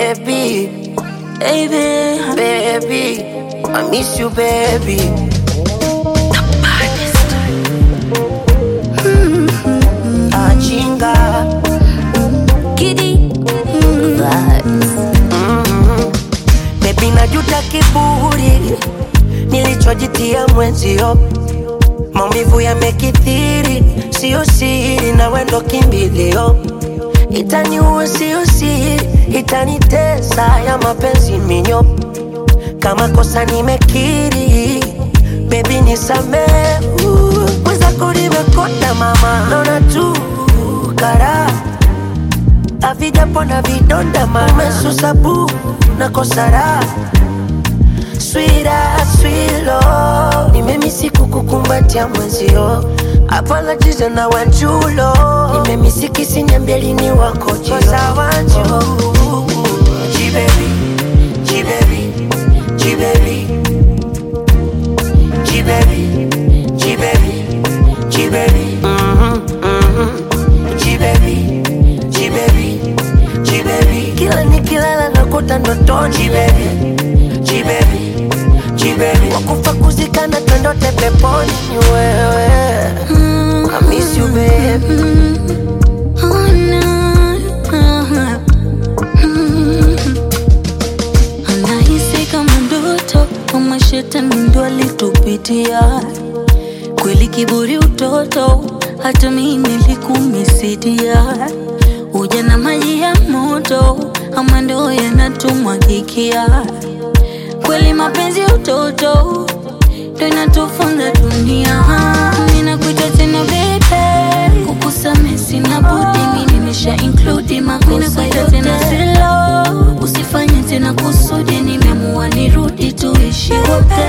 baby, baby. baby. I miss you, baby. Ajinga Giddy vibes. Baby, najuta kiburi nilichojitia mwenzio, maumivu yamekithiri, sio siri, na wendo kimbilio, itaniua sio siri, itanitesa ya mapenzi minyo, kama kosa nimekiri, baby nisamehe, mwenzako nimekonda mama, naona tu karaha havijapona vidonda mama, umesusa bu na kosara swira swilo, nimemisi kukukumbatia mwenzio, apologies na wanjulo, nimemisi kisinyambia lini wako choza wanju Jibaby, jibaby, jibaby, jibaby, jibaby, jibaby, mhm, mhm, jibaby, jibaby, jibaby, kila nikilala nakuta ndotoni jibaby, jibaby, jibaby, wakufa kuzikana twendote peponi ni wewe, I miss you baby. Oh, no. Anahisi kama ndoto kama shetani ndo alitupitia kweli, kiburi utoto, hata mimi nilikumisidia. Uja na maji ya moto ama ndo yanatumwagikia kweli, mapenzi ya utoto ndo inatufunza dunia. Ninakuita tena baby, kukusamehe sina budi, mimi nimesha include makosa yote tena silo, usifanye tena kusudi, nimeamua nirudi tuishi wote.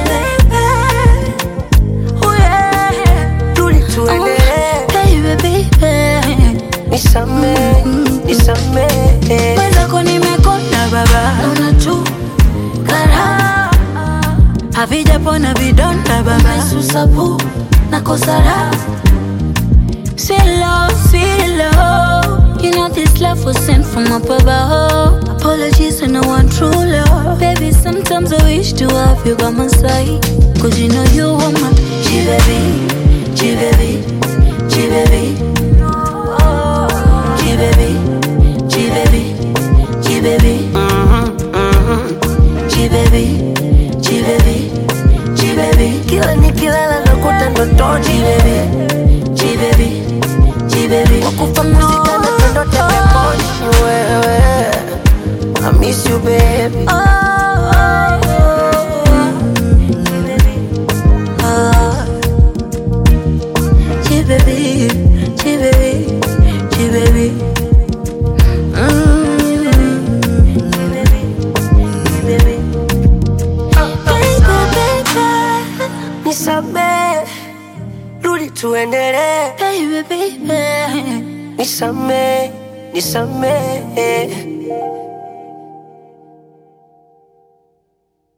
Oh, yeah. Rudi tuendelee, Baby, baby. nisamehe, nisamehe. Mwenzako nimekonda baba, naona tu karaha havijapona vidonda baba, susabu na kosara Silo, silo You know this love was sent from up above Apologies and I want true love Baby, sometimes I wish to have you by my side Cause you know you are my G-baby, G-baby, G-baby G-baby, G-baby, G-baby G-baby, G-baby, G-baby Kila nikilala nakuta ndotoni G-baby, G-baby, G-baby wakufa kuzikana twendote peponi ni wewe, I miss you baby. Nisamehe, rudi tuendelee, nisamehe, nisamehe.